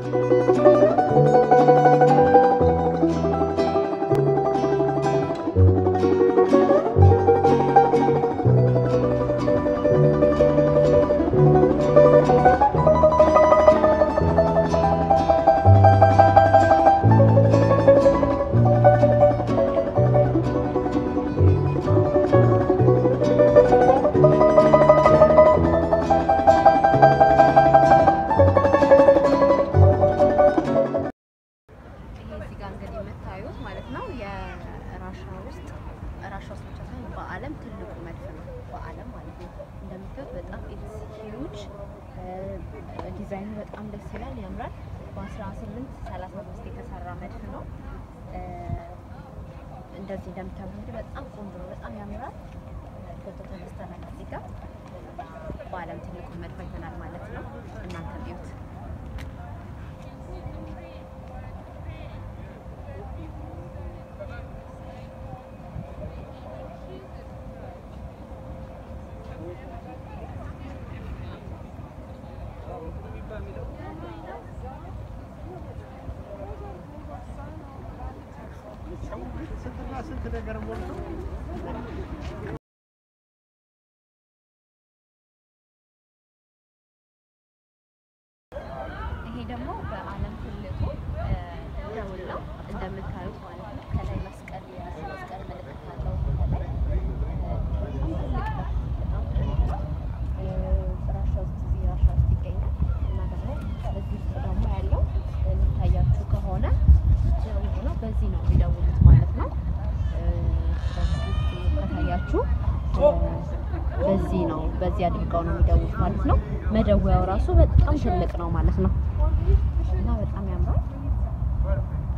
ይሄ እዚህ ጋር እንግዲህ የምታዩት ማለት ነው የራሻ ውስጥ ራሻ ውስጥ ብቻ ሳይሆን በዓለም ትልቁ መድፍ ነው። በዓለም ማለት ነው። እንደምታዩት በጣም ኢትስ ሂውጅ ዲዛይኑ በጣም ደስ ይላል፣ ያምራል። በ1835 የተሰራ መድፍ ነው። እ፣ እንደዚህ እንደምታዩት እንግዲህ በጣም ቆንጆ ነው፣ በጣም ያምራል። ፎቶ ተነስተናል እዚህ ጋር በዓለም ትልቁ መድፍ አይተናል ማለት ነው። እናንተ እዩት። ስንትና ስንት ነገር ሞልቶ ይሄ ደግሞ በዓለም ትልቁ እ፣ ደውል ነው እንደምታዩት ማለት ነው። ከላይ መስቀል መስቀል ምልክት አለው። ከላይ እ፣ በጣም ትልቅ ነው። በጣም ትልቅ ነው። እ፣ ራሻ ውስጥ እዚህ ራሻ ውስጥ ይገኛል እና ደግሞ እዚህ ውስጥ ደግሞ ያለው የሚታያችሁ ከሆነ ደውል ነው። በዚህ ነው የሚደውሉት ማለት ነው። እ፣ በዚህ ውስጥ ከታያችሁ እ፣ በዚህ ነው በዚህ አድርገው ነው የሚደውሉት ማለት ነው። መደወያው ራሱ በጣም ትልቅ ነው ማለት ነው እና በጣም ያምራል።